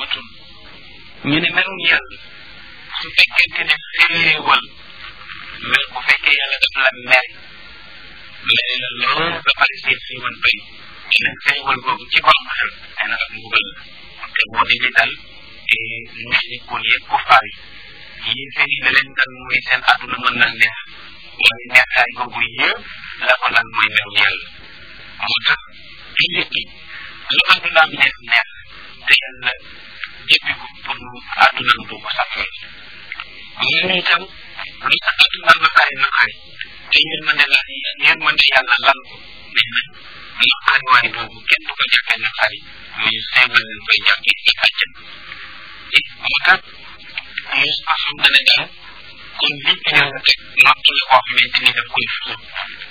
ni'matun ñu ne melum yàlla su fekkente ne féewal mel bu fekkee yàlla daf la mer mere la lool ba pare seen féewal bay dina féewal boobu ci borom xel nee na ak mbugal la te moo di li dal mushrikoon yeeg kufaar yi yéen seen yi la leen dal mooy seen àdduna mën na neex waaye neexaay boobu yëpp la ko dal mooy meru yàlla moo tax jullit gi lu àddunaam neex neex te yàlla jëppi ko pour mu àddunaam du ko safal ñu ne itam lu sa àddunaam naqari naqari te yërmande la yërmande yàlla lal ko nee na naqari waay boobu kenn du ko jàppee naqari mais seebal lañ koy jàppee ci àjjan moo tax Yuusufa xam na ne daal kon liñ ko yàlla teg nattu la koo xamante ni daf koy fóot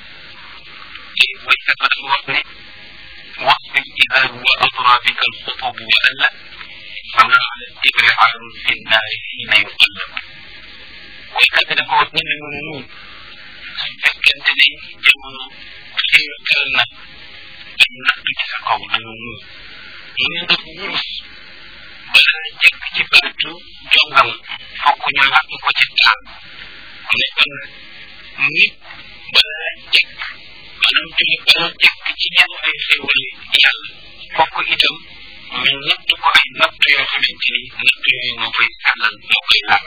te waykat ba dafa wax ne واصبر إذا هو أطرى بك الخطب وألا فما على التبر عار في النار حين يقلب ويكاد dafa wax ne ñu muñ su fekkente ne jamono xiirtal na dañ nattu ci sa kaw dañu muñ mu ne nag wurus balaa jekk ci baatu jongam fokk ñu làkk ko ci taal mu ne kon nit balaa jekk maanaam jullit balaa jekk ci ñenn ay xéewal yàlla fokk itam ñu natt ko ay natt yoo xamante ni natt yooyu moo koy sàllal moo koy laal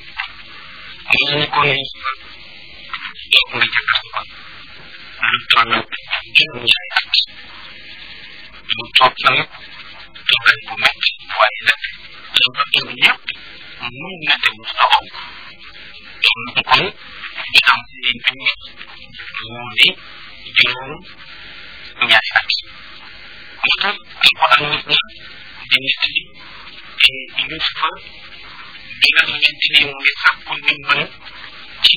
mu ne ko ne toog nga ca kaso ba lu toll juróom ñaari at mu toog fa nag toogaay bu métti waaye nag la fa toog yépp mun na te mu taxaw toog na kon di am si bi moo di juróom ñaari at moo tax alquran nit na di nettali Yusufa bi nga xamante ni mu ngi sàkku ndimbal ci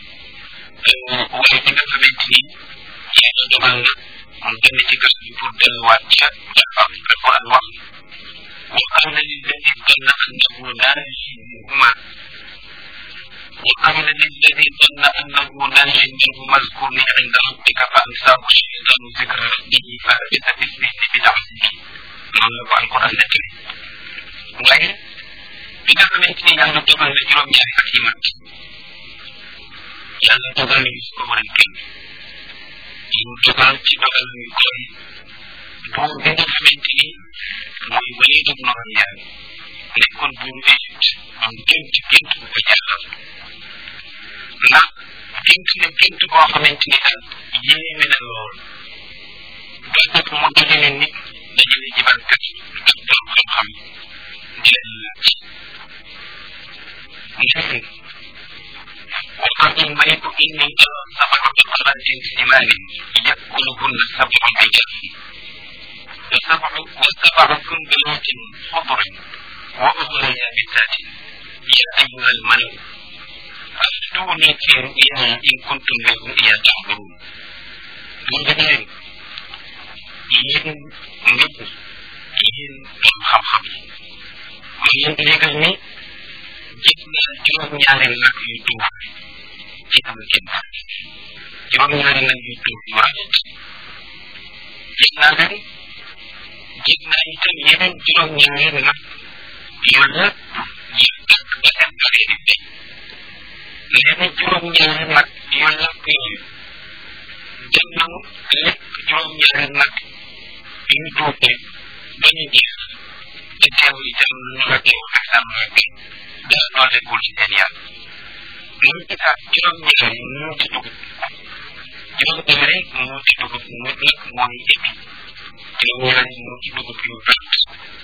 waaye bi nga xamante ni yàlla dogal na mu génn ci gas bi pour delluwaat ca jafa alquran wax وقال للذي ظن أنه لا يجيبهما وقال للذي ظن أنه لا يجيبهما اذكرني عند ربك فأنساه الشيطان ذكر ربه فلبث في السجن بضع سنين noonu la ko alquran nettali waaye bi nga xamante ni yàlla dogal na juróom-ñaari at yi mat yàlla dogal na gis ko war a génn mu dogal ci dogal yu koy buur bi nga xamante ni mooy Walid ibn Umayya nekkoon buuru Égypte am gént gént bu ko jaaxal ndax gént na gént boo xamante ni daal yéeme na lool ba tax mu dajale nit dajale jibalkat ak borom xam-xam di leen laaj neen وقال الملك إني أرى سبع بقرات سمان يأكلهن سبع عجاف وسبع وسبع سنبلات خضر وأخرى يابسات يا أيها الملأ أفتوني في رؤياي إن كنتم للرؤيا تعبرون مجنين yéen nit yéen borom xam-xam ma leen di léegal ni gis naa juróom-ñaari nag yu tuuf ci am génn juróom-ñaari nag yu tuuf yu rafet gis naa leen gis naa itam yeneen juróom-ñaari nag yu lépp yu tàkk ba seen bari di feeñ nee na juróom-ñaari nag yu lépp yi dem nañu lépp juróom-ñaari nag yu tuufee ba ñu jeex te teewul itam ñu la teew ak sàmm rek dara dooleekul ci seen yàlla mu gisaat juróom-ñaari mu ci dugub juróom-ñaari mu ci dugub mu nag mooy épi juróom-ñaari mu ci dugub yu vert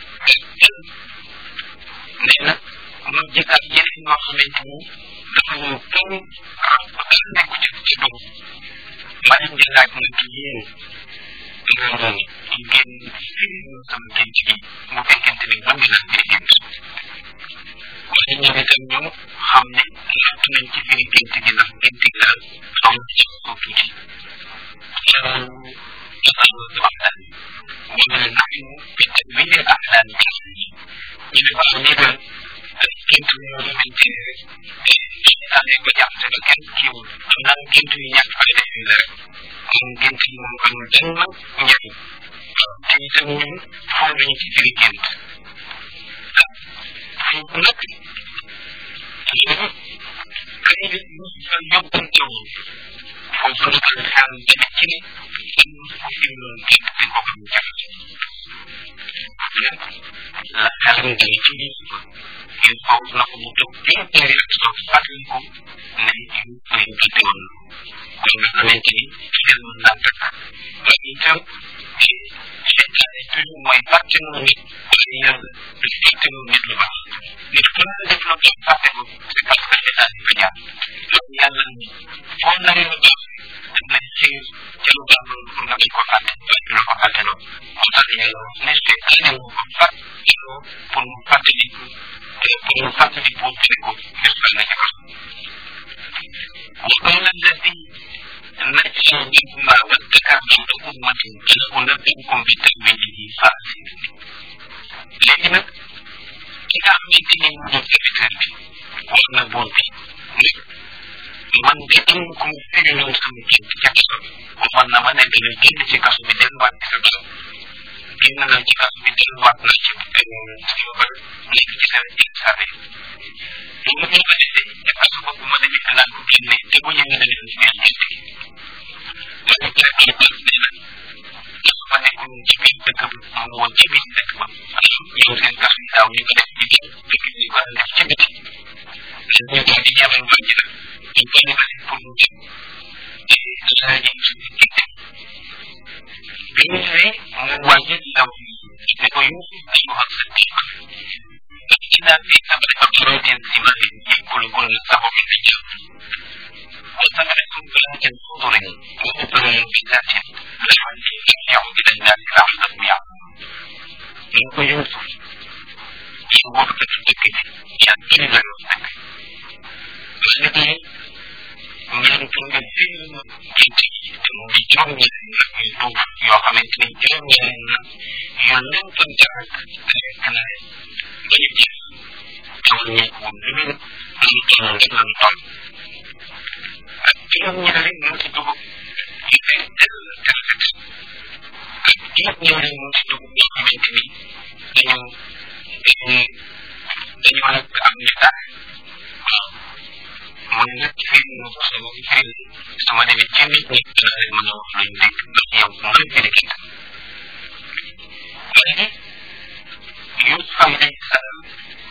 nee na mu gisaat yeneen yoo xamante ni dafa ñëw kenn rab dara nekk ci ci dugub ma leen di laaj nag yéen ngeen ngeen firi sama gént gi bu fekkente ni bëgg naa firi gént waaye ñoom itam ñoom xam ne natt nañ ci firi gént gi ndax gént gi daal xaw na ci ko tuuti loolu dafa waxtaan wala naxnu bi tawili ahlaan ñu ne ko am lii daal gént yoo xamante ne seytaane ko jàppte ba kenn kiiwul xam naa gént yu ñàkk fayda yi la rek moom gént yi moom amul benn njëriñ te itam ñun xool nañu ci firi gént nag kay yóbbante woon foofu la ko xel demee ci ne am ku fi mu kenn di ko xam jafe la xelam demee ci ni yu foofu na ko mu toog téeméeri ak toog fàttali ko ne yu koy jotee woon kon nga xamante ni xel mën naa takk waaye itam seytaane toujours mooy fàtte mu nit waaye yàlla du fàtte mu nit lu baax nit ku ne def lu baax fàtte ko c'est parce que seytaane fa jaar loolu yàlla ni foo naree lu baax daf lay xiir ca lu baax loolu pour nga bañ ko fàtte waaye du la ko fàtte loolu moo tax yàlla ne seytaane moo ko fàtte pour mu fàttali pour mu fàttali pour fi ko def na ca kaw وقال الذي نجى منهما وادكر بعد أمة أنا أنبئكم بتأويله فأسرني léegi nag ki nga xamante ni mu doon serviteur bi wax na buur bi ne man de am ku mu firi ñoom sama ci ca kaso bi waxoon na ma ne dina génn ci kaso bi delluwaat ci sa kaso génn na ci kaso bi delluwaat na ci sama ba nekk ci sa ci sa bi bu ma ko defee te kaso boobu ma demee naan ko génne te bu ñëwee dana ci biir gént gi ma ne ko rek baax nee na dafa ma nekkoon ci biir dëkk bi mu woon ci biir dëkk ba ñoom seen kaso yi daaw ñu ko def ci biir dëkk bi ñu ko def ci biti ñu daal di ñamal waa ji nag ñu ko defal pour mu jëm te laaj yi suñu ginte bi ñu ñëwee mu waa ji ndaw ne ko yu dañu wax sa tiik إذا في سبع أقراض ثمار يأكلهن سبع الحجاب وثمرة بلاد خضر وأخر منبتات لعل يرجع إلى الناس لحظة يعلم إنه يوسف إن وقت الذكر يأكل لا يوسف الذي ñaan pour nga film gént yi te mu di juróom ñeneen nag yu duuf yoo xamante ni juróom ñeneen nag yu lëntoon jarak nekk na bañu jeex teewul ñeek moom lu ñu lu toll rek lañu toll ak juróom ñaari mu ci dugub yu fay del te rafet ak juróom ñaari mu ci dugub yoo xamante ni dañu dañu nag am ñu dara waaw mooy nag fii mu sama fii sama demee ci nit ñi dana leen mën a wax luñ dégg ndax yow mooy firi kenn waaye Yusuf alayhi salaam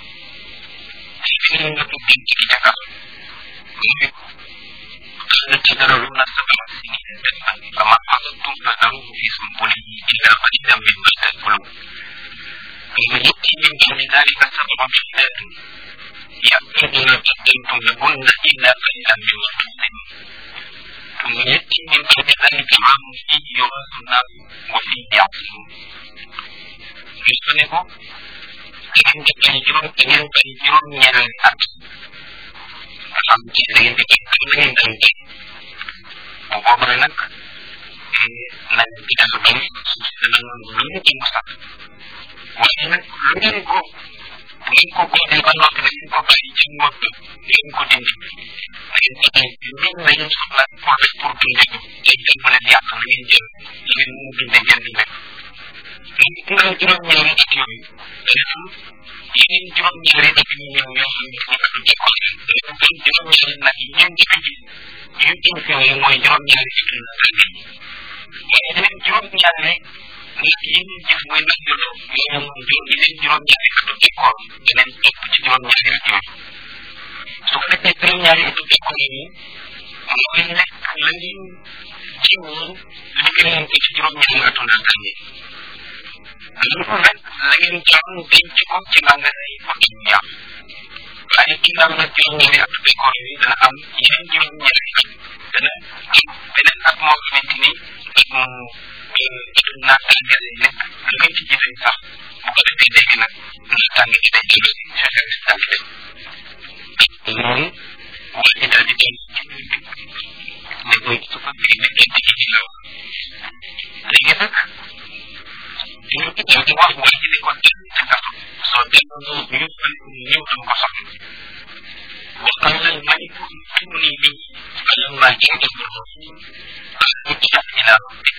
firi nga ko gën ci ca kaw mu ne قال تذرون سبع سنين دفا فما حصدتم فذروه في سنبله إلا قليلا مما تأكلون ثم يأتي من بعد ذلك سبع شداد يأكل ما قدمتم لهن إلا قليلا مما تحسنون ثم يأتي من بعد ذلك عام فيه يغاث الناس وفيه يعصرون يسنه dengan kebanjiran dengan banjiran yang at sampai dengan dengan dan bahwa berenak nanti kita sebelum sedang belum dimasak Wajib belum ko belum ko ko di mana kita ko kali cuma belum ko di Lain kita belum lain sebelah proses purtun itu jadi mana dia akan menginjil ingin mungkin dengan dia Tinggal juróom ñaari at yooyu dafa yeneen juróom ñaari at yu ñëw yoo xam ne dafa du jëkkoon dafa gën juróom ñaari nag yi ñoom njëkk ji yu jëm fi yooyu mooy juróom ñaari at yu tàgg yi waaye yeneen juróom ñaari nag yi ñu jëf mooy nag yu doon yooyu moom juróom yeneen juróom ñaari at yu jëkkoon beneen topp ci juróom ñaari at yooyu su ko defee juróom ñaari at yu jëkkoon yi mooy nekk la ñu jiwoon liggéeyoon ko ci juróom ñaari atu naataan yi lu rek la ngeen jàng denc ko ci magasin yi pour ñu yàq waaye ginnaaw nag juróom-ñaari at décor yi dana am yeneen juróom-ñaari at dana am beneen at moo xamante ni at mu naataange lay nekk lu ngeen ci jëfee sax bu ko defee léegi nag naataange ci day dellu si fexe si daal di dem loolu waa ji daal di dem ne ko su ko firi ne gént gi ci la léegi nag ñu ko daal di wax waa ji ne ko dem te kaso soo dem ñu ñëw dum ko soxla وقال الملك ائتوني به فلما جاء الرسول ألقي إلى ربه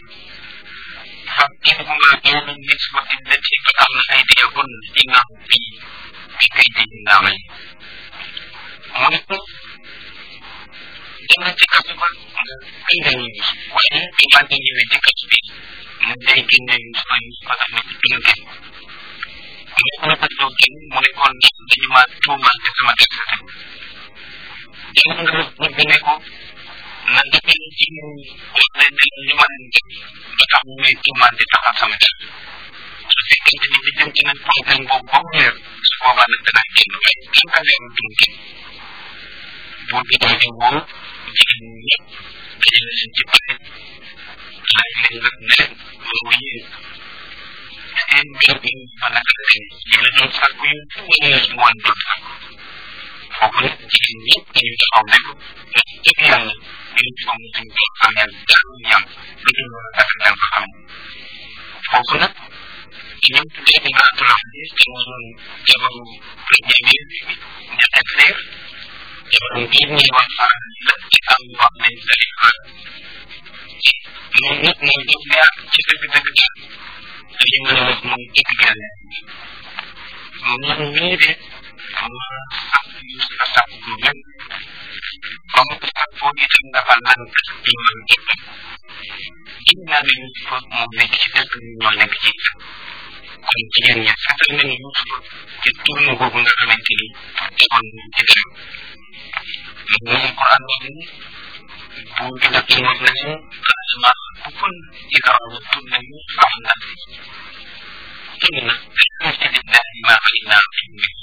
فاتهما بين النسوة التي قطعن أيديهن إنه في بكيدهن naa may mu ne ko dem na ci kasu ba génne ñu waaye bi man di ñëwee ci kasu bi mu day génne Yusufa Yusufa daf ne ko du nga génn mu ne ko la doo génn mu ne ko ndax dañu ma tuumal te sama def sa dem dem nga ñu génne ko na dëkk ci wax leen ne li ma leen def ba tax ñu may tuumal di taxal sama def su fekkente ni li jëm ci nag problème boobu ba mu leer su boobaa nag danaa génn waaye tant que leerul du mu génn buur bi daal di woo jigéen ñi ñëpp dajale leen ci pare laaj leen nag ne leen loolu yéen seen mbir bi fa naka la leen ñu la doon sàkku yu wala ñu woon doon sàkku foofu nag jigéen ñëpp dañu taxaw ne ko wax dëgg yàlla ñun foog ñu duñ doon ameel dara ñam lu dul loolu dafa dal ko xam foofu nag ñoom tuddee di nga tulam bi te moom jabaru premier ministre bi ñetteel leer jabaru bii ñuy wax faral la ci am wax nañ sali faal moom nag moom def ne ak ci dëgg dëgg daal dañu mën a wax moom dëgg gàll moom mii de ma sax sa sax bu gën comme sax foo itam dafa lànk ci man boppam gis naa ne Yusufa moom nekk ci dëgg ñoo nekk ci kon jigéen ñi seetal nañu Yusufa ci tourne boobu nga xamante ni defoon ci dara moom Quran wax ni buur bi nag ñu wax nañu ma bukun ila tourne ñu am na tourne ci lillahi ma alayna fi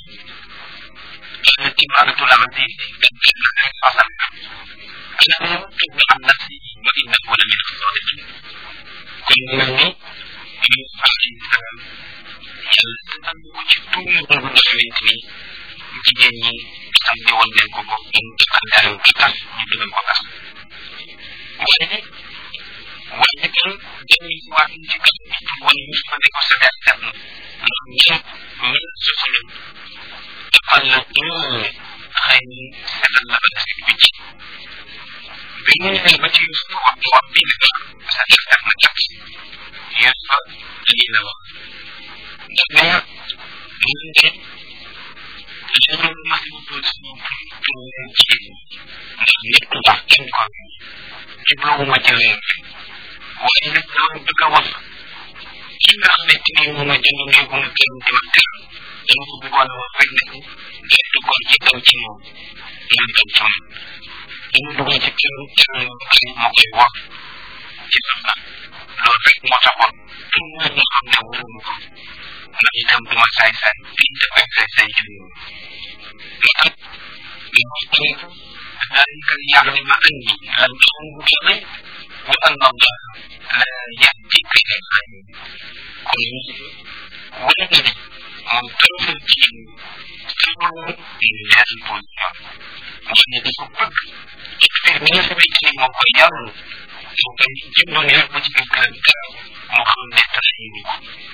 كانت امرأة العزيز تبكي حسن أنا يمكن عن نفسي وإنه لمن الصادقين كل من يوسف عليه السلام yàlla ko ci tuumu boobu nga xamante ni jigéen ñi sànni woon nañ ko ko ñu àndaale ko tas ñu dugal ko tas waaye waaye kan dañuy waat ci kan bi pour wane Yusufa ne ko sa der set na ndax ñoom ñun soxla defal la ñoom xëy na setal la ba des ci wicc bi mu ñëwee ba ci Yusufa wax wax bi ne ko sa der set na kat Yusufa lii la wax daf ne ñun de dañoo mas a doon suñu pour leen jigéen ndax nit ku baax kenn ko jubluwuma ci leen waaye nag loolu bëgg a wax ki nga xamante ni moom a jënd néegu mu kenn di ma teel dama ko bëggoon a wax rek ne ko day duggoon ci kaw ci moom moom tam ci moom dama duggoon ci kër kër ay ma koy wax ci soxna loolu rek moo taxoon pour mu ñu xam ne wóoruma ko ndax itam du ma saay saay biñ dafay saay saay ci moom moo tax ñu ko ذلك ليعلم أني لم أكن بغيب وأن الله لا يهدي كيد الخائن كل ولدني ممتاز الدين سمعوا لله البنيان وأن يتفقد يكفر من سبيل مقيم وكان يجب أن يربط بالكلام مخلص تسليمه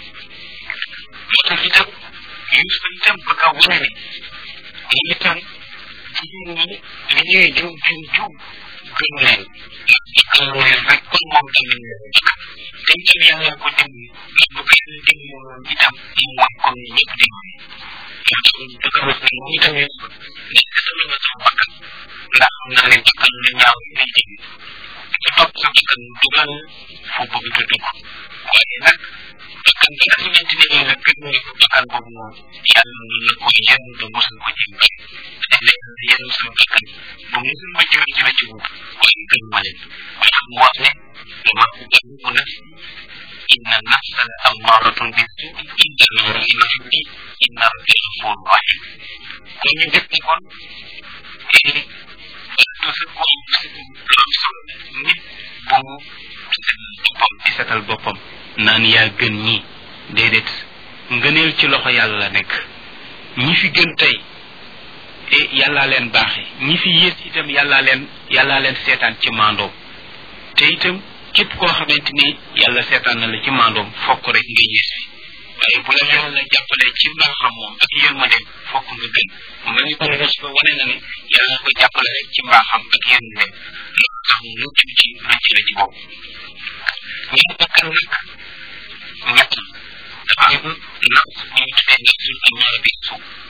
وتجد يوسف تنبك ولدي itam jigéen ñi li ñuy jiw jiw jiw gën leen ndax jëkkal leen rek kon moom tamit dañ tam yàlla ko dem ndax bu ko yàlla dem woon itam mu mooy comme ni ñëpp dem moo tax dafa wax ne mu itam ne sama nga sama bakkan ndax xam naa ne bakkan lu ñaaw lay dégg ku topp sa bakkan dugal fu bëgg te dugg waaye nag bakkan bi nga xamante ne yow la gën ne ko bakkan boobu moom yàlla mën na ko yenn ba mosul ko ci mbay te léegi yenn sama bakkan ba mosul ma jëw ci la jiwu waaye gën ma leen moo tax mu wax ne dama ko gën ko naf inna nafsa la amaratun bi suu'i illa ma rahima rabbi inna rabbi ghafur rahim kon ñu def ni kon toujours ko lu am solo nit bu boppam di setal boppam naan yaa gën ñi déedéet ngëneel ci loxo yàlla la nekk ñi fi gën tey e yàllaa leen baaxe ñi fi yées itam yàllaa leen yàllaa leen seetaan ci mandoom te itam képp koo xamante ni yàlla seetaan na la ci mandoom fokk rek nga yées fi waaye bu la yàlla jàppale ci mbaaxam moom ak yërmandeem fokk nga gën nga ni kon rus ba wane na ne yàlla ko jàppale rek ci mbaaxam ak yërmandeem loolu tax mu mucc ci rëcc la ci bopp ñu bakkan nag ñett dafa am nafs bu ñu tuddee nafsul amaara bi suuf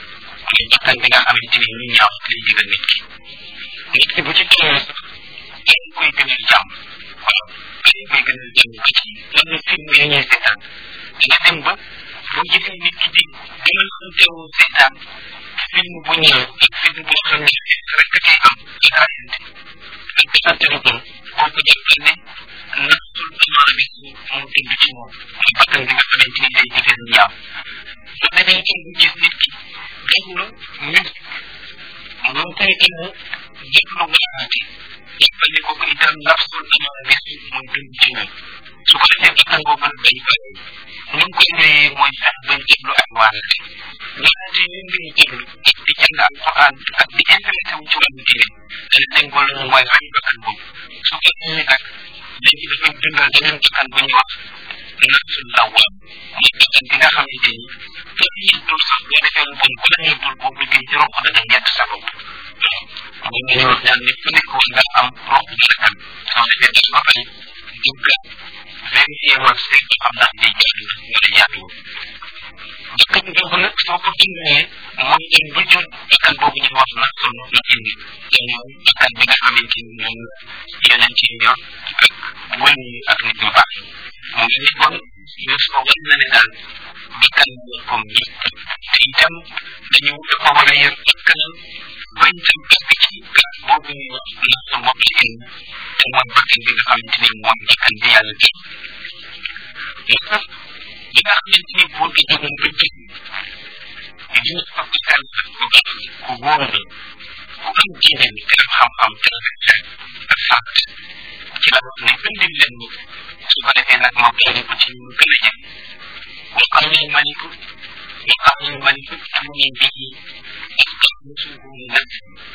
muy bakkan bi nga xamante ni lu ñaaw lay digal nit ki nit ki bu ci tollee sax dañ koy gënal jàmm waaw dañ koy gënal jàmm ba ci yenn film yi ñuy seetaan dina dem ba boo gisee nit ki di gën a xamtewu seetaan film bu ñëw ak film boo xam ne rek kay am ak rayante ak defante lu bon kooku jàppal ne nafsul amaana bi moo dund ci moom muy bakkan bi nga xamante ni day digal ñaaw su demee itam bu gis nit ki déglu musique moom koy itam déglu waaraate jàppal ne kooku itam nafsul amaana bi mooy dund ci moom su ko defee bakkan boobu day bari ñu koy ñëwee mooy fex bañ déglu ak waaraate waaraate yi ngay déglu ak di jàng alquran ak di intéressé wu ci wàllu diine dana dem ba loolu mooy rey bakkan boobu su fekkee ni nag léegi dafay dundal beneen bakkan bu ñuy wax nafsul lawam muy bakkan bi nga xamante ni kenn yëddul sax boo defee lu bon ku la yëddul boo duggee ci roq dana ñett sa bopp waaw ñu ngi wax naan nit ku nekk war nga am roq bu la kan soo defee def ba pare dugga vérifier wax seet ba xam ndax day jaadu wala jaaduwul bakkan boobu nag soo ko dundalee mooy dem ba jur bakkan boobu ñu wax na son na indi te mooy bakkan bi nga xamante ni moom yeneen ci ñor ak wëñ yi ak nit ñu baax mu ngi ni kon yus ko wan na ne daal bakkan comme ñi te itam dañu dafa war a yor bakkanam bañ dem parce que ci gas boobu ñuy wax na sa bopp ci indi te mooy bakkan bi nga xamante ni mooy bakkan bi yàlla gën moo tax li nga xamante ni buur gi jógoon ba jëg ñu fa ko sell ku baax ku wóor la ku am diine ni te am xam-xam te rafet ak fàtt ci la wax ne indil leen ñu su ko defee nag ma boole ko ci ñu gën a jëm wa xam ne maliku wa xam ne maliku tuuni bii ak xam ne suufu mu nag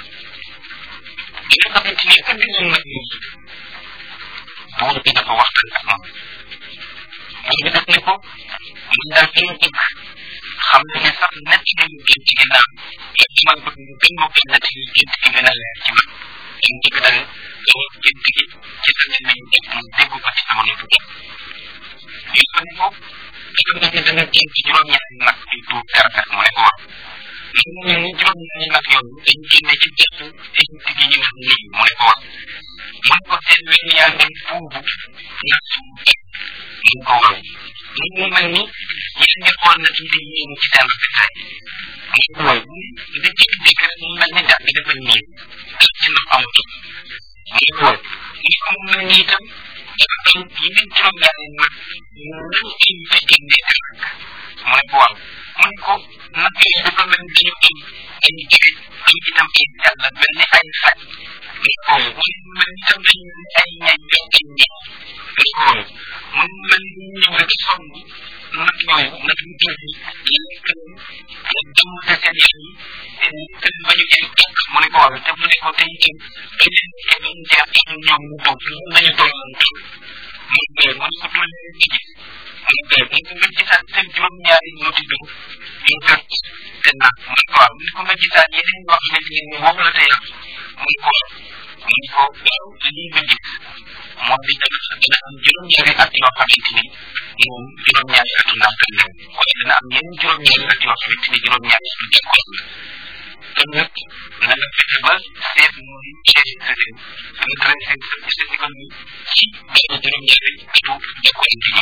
li nga xamante ni indil leen nag ñu buur bi dafa waxtaan ak moom buur bi daf ne ko man daal fi bëgg xam ne ne sax nett li ñu gën ci ginnaaw lépp ci man bëgg ñu gën ma ko nett li gën ci gën a leer ci man dañ njëkk dal wax gën gi ci sa mel nañ jëpp mu dégg ko ci sama nopp bopp yu ko ne ko dafa mel ni da nga jëm ci juróom ñaari nag yu tuur garafet mu ne ko wax mu mel ni juróom ñaari nag yooyu dañ génne ci jëpp égypte gi ñu wax nii mu ne ko wax mu ne ko seen wenn yaa ngi puubu nag suñu mu ko waaw mu mu mel ni yéen nga xool na ci di yéen ci seen rafetaay mu ko waaw da ci dégg rek mu mel ni daal bi dafa ñëw ak ci ndox amatu mu ko waaw mu ko mu mel ni itam dafa am yeneen juróom ñaari nag ñu nañ ci ci génnee te nag mu ne ko waaw mu ne ko nag yooyu dafa mel ni dañu am ay jëri am itam ay yàlla mel ni ay xaj mu ko waaw mu ne mel ni itam dañu mel ni ay ñañ yoo ay ñañ mu ko waaw mu mel ni ñëw rek sonn nag yooyu nag yu jël yi lekk ak dem te seen yaay yi te ba ñu jël tànk mu ne ko waaw te mu ne ko tey itam beneen ke doon jaar ak ñoom mu doog nañu tolloon toll mu ne mu ne ko doon leen ci gis mu ne mu ko nga gisaat seen juróom ñaari ñu di dugg ñu gàtt te nag mu ne ko waaw mu ne ko nga gisaat yeneen yoo xamante ni moom la te yàq mu ne ko mu ne ko waaw lii nga gis moom bi dana dana am juróom-ñaari at yoo xamante ni moom juróom-ñaari atu ndànkal la waaye dana am yeneen juróom-ñaari at yoo xamante ni juróom-ñaari atu jëkkoon la kon nag na nga fexe ba seet muy chef sa réew nga dressé sa sa économie ci benn juróom-ñaari atu jëkkoon bi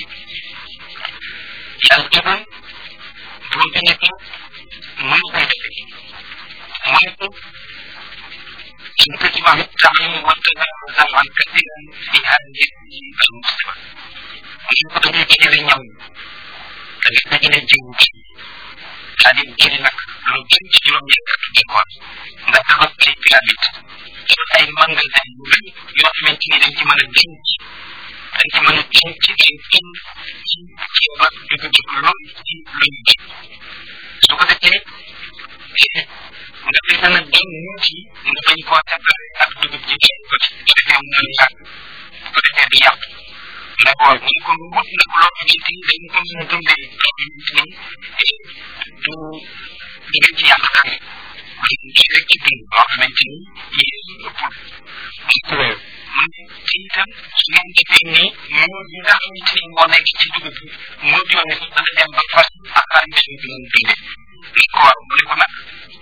yàlla dogal buur bi ne ko mën koy defee mu ne ko إن كتب التعليم والتنازل عن كثير في هذه المستوى من كتب الجيل اليوم كان يحتاج الجيل daal di génne nag lu jëm ci juróom ñeent ak jikkoon nga tabax ay pyramide tabax ay magasin yu rëy yoo xamante ni dañ ci mën a denc dañ ci mën a denc ay tin ci ceeb ak dugub ak loolu ci luñ ji su ko defee nga fexe nag doon ñu ci nga bañ koo séparé ak dugub ji benn ko ci bu defee mu naan yàq bu ko defee di yàq ne ko mu ko wut nag loo xamante ni dañ ko mën a dundee loo xamante ni du du ngeen ci yàq dara du rek ci dund loo xamante ni yéen ëppul mu ko mu ne ci itam su ngeen defee nii moo yi nga xamante ni moo nekk ci dugub bi moo joone sax dana dem ba fas ak xarit bi ñu dundee ne ko waaw mu ne ko nag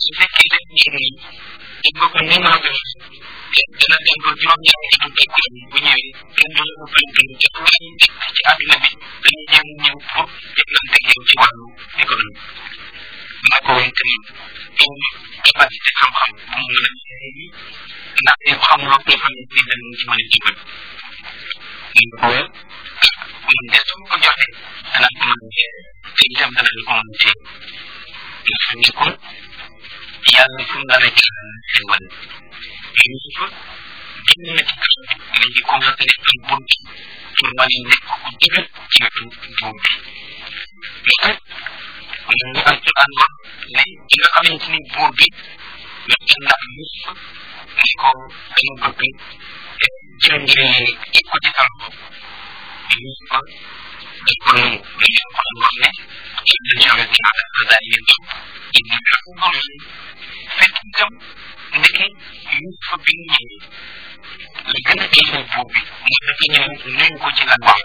su fekkee def ñeeg nii def nga ko ni nga xam dana dem ba juróom-ñaari atu tekkoon bu ñëwee kenn du la ko gën gën te waaye nekk ci àdduna bi dañu jéem ñëw pour jëflante yow ci wàllu économie maa ko woon tamit yow capacité xam-xam bu mu mën a ndax yow xamuloo ko xam ne ni dañ ci mën a jubal ñu ko man de su ko joxe dana ko mën a te itam dana ko mën a téye nga xam ne kon yàlla fu mu nar a jël xewal Yuusufa génn na ci kaso bi léegi commencé nekk am bunt pour mën a nekk ku dëgër ci wetu buur bi moo tax moom la alquran wax ne ki nga xamante ni buur bi wet ndax Yuusufa ne ko dama bëgg jël mbir yi teg ko ci sa loxo Yuusufa daf ko nangu dañu alquran wax ne inna ja'alna ala dhalika inna lahu fekk itam ndeke Yuusufa bi mu ñëwee li gën a diisal buur bi mooy dafa ñëw nuyu ko ci lan wax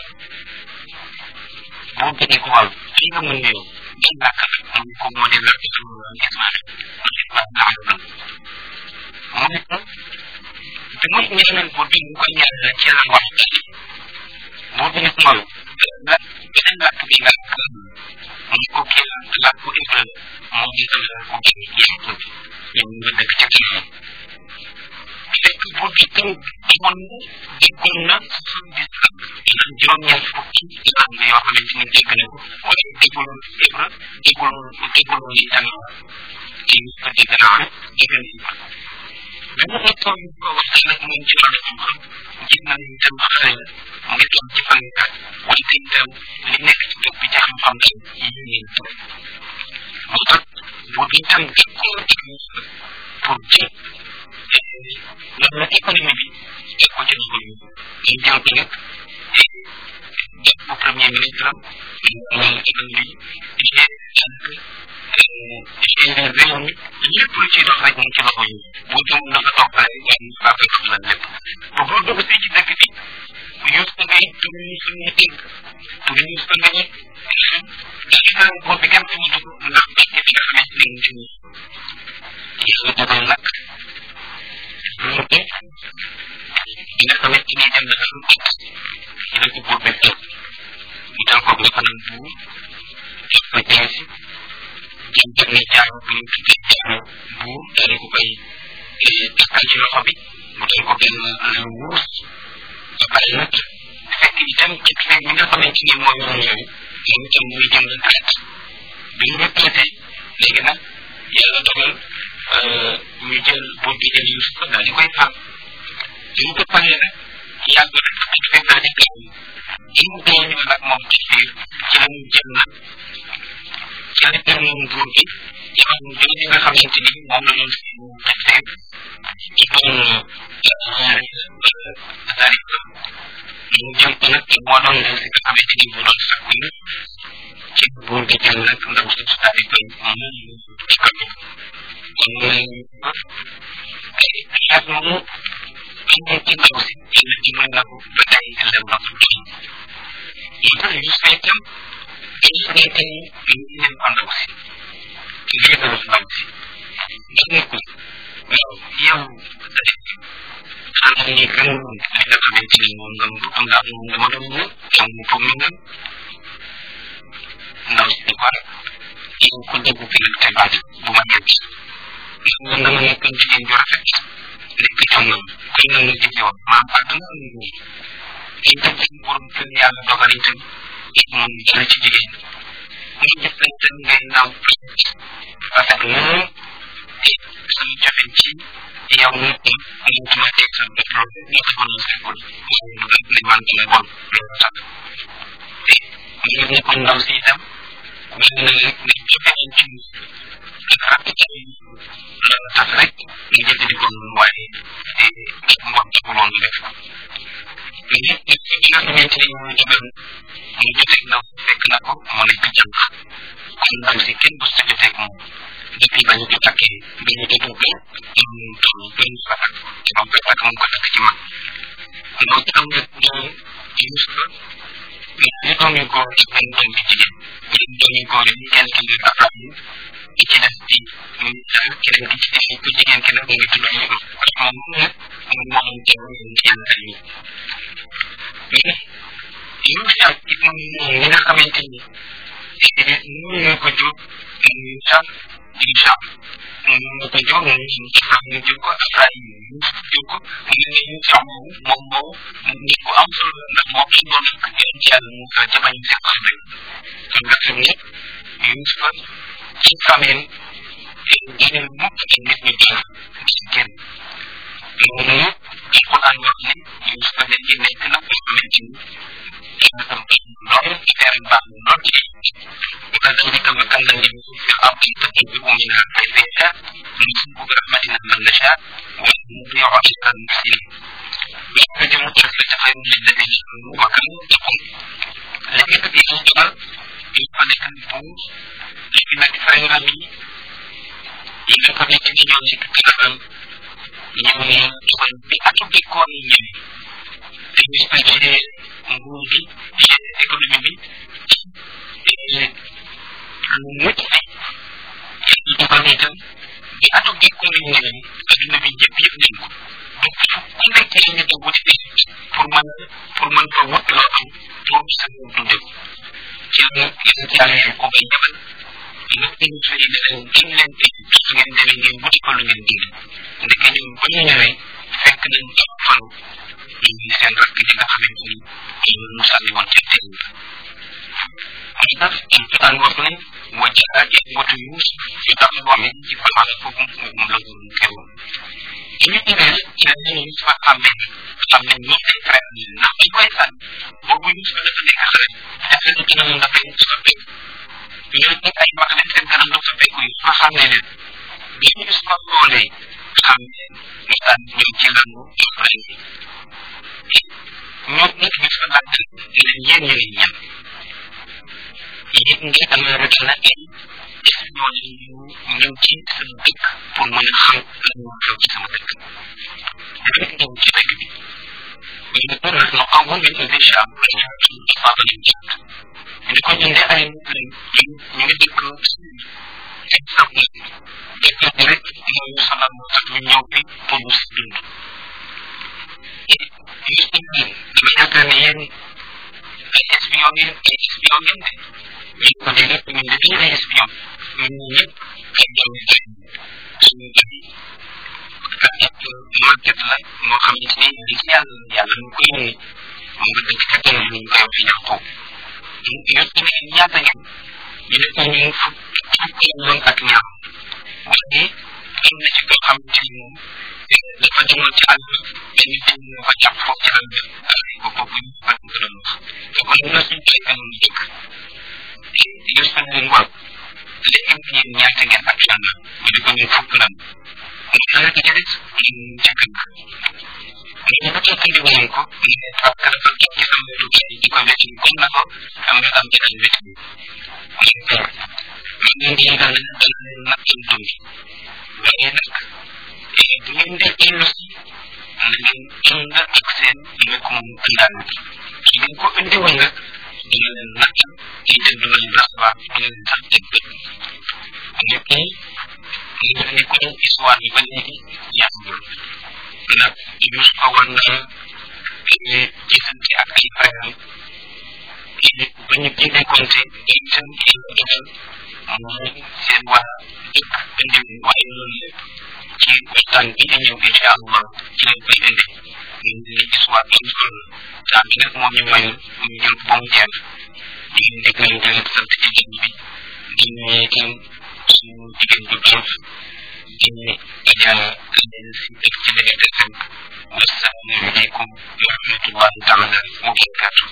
buur bi ne ko waaw li nga mën nuyoo ban làkk la mu ne ko moo di làkk sama Ismaël mu ne ko naa la mu ne ko bi muy ñaanal buur bi mu ko ñaanal ci lan wax buur bi ne ko waaw la beneen làkk bi nga mu ne ko kii la làkku Hébreu moo di ko làkku kii Yaaqub ñoom nga dëkk ci kanam fekk buur bi tam amoon na déggoon na soixante-dix ans maanaam juróom-ñeent fukki langue yoo xamante ni dégg na ko waaye déggul hébreu déggul déggul itam ci ko dégg naa dégg na itam bi mu ko toog ko waxtaan ak moom ci wàllu xam-xam gis na itam xale la mu ngi toog ci fan at wante itam li nekk ci dëkk bi ci xam-xam daal yi ngeen toog moo tax buur bi itam dëkkoo ak pour jël loolu économie bi teg ko ci loxo yi ñu jël ko nag def ko premier ministre am wala économie bi jànk réew mi lépp lu ciy dox rek mu ci loxo yi bu jëm dafa toog rek waaye ñu faa fekk la lépp bu boo dugg si ci dëkk bi bu yus ko ngay tur ñu suñu dégg tur ñu ko ngay dafa boo bi kenn mu dugg ndax parce que fi nga xamante ni mu yàlla dogal nag loolu de bi nga xamante ni dem na am at ñu ne ko buur bi toog mu dal ko nga fanam buur jox ko jaasi jëm jëm ne jaaru bi ñu tuddee jaaru buur daal ko koy takkal ci loxo bi mu dal ko benn lu wuus ba pare nag fekk itam ci xeet mi nga xamante ni mooy yoon yooyu moom itam muy jëm retraite bi mu retraité léegi nag yàlla dogal ñu jël buur bi jël Yuusuf daal di koy fal bi mu ko falee nag yàgg rek ak fekk daal di gaaw bi mu gaaw ñu nag moom ci biir ci la ñu jël nag ci la jël moom buur bi jamono jooju nga xamante ni moom la ñu defee ci doon Zarika mu jël ko nag moo doon ndaw si nga xamante ni moo doon sakku nit ci buur bi jël nag ndaw si daal di koy moom ci kaw kon mooy xeet moomu amoon ci ndaw si yàlla dimbal na ko ba tey lem na ko doon moo tax ñu fay tam dañu xamante ni ñu ngi leen ko ndaw si lii la wax ndaw si ndax ne ko waaw yow da def xanaa ni gën li nga xamante ni moom nga bëgg nga am moom nga ma doon ñëw yow mu foog ni nga ndaw si di ko rek yow ku dégg fi nag tey baat bu ma ñett ndax nga nga ma nekk jigéen ju rafet nekk tam na koy na nga jëfe woon maam àdduna am ni ay tam ci borom kër yàlla dogal itam it moom jël ci jigéen muy def lañ tam ngay naaw rafet lool te sama jafe ci yow nit ñi ñu dama teg sa bët loolu ñu taxoon sa ko moom mu def li man dama bon loolu tax te mu ngi nekkoon ndaw si itam mel na rek ne jafe nañ ci ak ràpp ci loolu tax rek ñu jëfandikoo noonu waaye te mbon taxuloon ñu def ko mais nit ñi nga xamante ni mooy dogal mu joteeg ndaw fekk na ko mu nekk jànq kon ndaw si kenn bu sa joteeg moom depuis ba ñu ko takkee ba ñu ko duggee ñu toll ba ñu fa takk ci moom koy takk moom ko takk ci mag ndaw si am nag doom Yuusufa ñu doom yu góor ak benn doom yu jigéen ñun doom yu góor yi kenn ki di Abraham ki ci des di Isaac keneen ki ci des ku jigéen ki nag mu ngi tudd Yusuf parce que moom nag moom moo am teew ci yàlla yi mais Yusuf ibn Nun mi nga xamante ni ñu nga ko jóg muy sax Isa mu ko jóg mu xam ne jóg ko Ibrahim mu jóg ko mu ne ne Isa moom moom moo nit ku am solo ndax moo ki doon yoon ci yàlla mu sa jabañ sa ko rek kon nga xam ne Yusufa ci famille génne mukk ci nit ñu dina ci génn loolu alquran wax ne Yusufa dañ ci nekk nag boo xamante ni loolu affaire baax lool ci وكذلك مكنا ليوسف في الارض تنبئ منها حيث يشاء نصيب برحمتنا من نشاء ونضيع اجر المحسنين ويحتجم الجنة خير للذين امنوا وكانوا يتقون لكن في الجبل يبقى لك النفوس لكن خير من إذا كان يجب أن يكون ñooñu dugal bi atu bi koon ñëw te ñu fa jëlee nguur gi jëlee économie bi lu mucc ay yàlla dugal itam bi atu bi koon ñëw adduna bi ñëpp yëpp nañ ko donc ku nekk li ñu dugg ci pour mën pour mën ko wut loo am pour sa dunde ko ci la yéen ci yàlla ko bay jabal nga ñu fa yi leen gën leen te su ngeen demee ngeen wuti ko lu ngeen dindi ndeke ñoom ba ñu ñëwee fekk nañ topp fan ñu seen rakk ji nga xamante ni ñu mu sànni woon ca teen muy tax alquran wax ne wa jaa ikhwatu yusuf fi tax boome ci falan foofu moom la ko teewoon ci ñu ñëwee ci la ñu fa xàmme xam ne ñoo ay frère yi ndax dañ koy sànni boobu yusuf dafa nekk xale dafa nekk na mu dafay soppeeku ñoo nekk ay mag leen seen kanam dafa fekk yu fa xàmme leen bi ñu gis ko loolee xam ne ñu tànn ñëw ci langu Ibrahim ñoom nit ñu fa àtt leen yéen ñu leen ñan yéen ngi am rek na en def ñoo leen ñu ñëw ci sama dëkk pour mën a xam lan moo xew ci sama dëkk rek ñëw ci dëkk bi ñu ne pour nag no amoon nañ ko déjà pour ñu ci faaba leen jàpp ñu ne ko ñun de ay nit lañ ñu ngi dëkk exemple dëkk bi rek moo ñu sonal moo tax ñu ñëw bi pour ñu si dund ñu si ñi dama yaakaar ne yéen ay espion ngeen ay espion ngeen de ñu ko de rek ñun de duñu ay espion ñun ñëpp ay doom yi lañ suñu gën ak yëpp màgget la moo xam ne si li ci yàlla yàlla ñu koy yónni mu nga dëkk ca kenn ñu koy wax yàqoo ñu ci ne ñaata ngeen ñu ne ko ñu fukk fukki yoon ak ñaar waaye am na ci koo xam ci moom dafa demoon ci àll benn benn moo ko jàpp foofu ci àll ko boobu ñu ko ko doon wax te kon ñu la suñu toy kanam dëkk yu sa leen waaw léegi ñeen ñaata ngeen ak yàlla ñu ne ko ñu fukk lan mu naa ci des ñu ca kër ñu ko ci andi woon ko ñu ne parce que dafa toog ci sama lu bari di ko wéti comme na ko am nga am jëral wéti ñu ko man ngeen di yëgal ne dana leen nag seen dund waaye nag bu ngeen dee dellu si na ngeen ànd ak seen mbokkum àndaan bi su ngeen ko indi woon nag dina leen nag ci dëgg lañ recevoir dina leen sax dëgg ñëpp ñi ñu ngi ne ko histoire bi ba léegi yàggul nag yus ko war na gisante ak ay frère ba ñu génne compte itam dogal mooy seen waa dëkk indi waaye loolu lépp ci waxtaan bi di ñëw incha allah ci lañ koy indi ñu ngi leen gis waa am solo saa bi nag moo ñu may ñu jël ba mu jeex di leen dégg leen leen sant ci jëm bi di nuyu itam suñu jigéen bu baax di ne ajaa leen si dëkk ci dëgg FM wasalaamu aleykum wa rahmatullahi taala wa barakatuh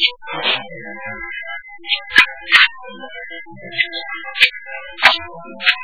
Thank you.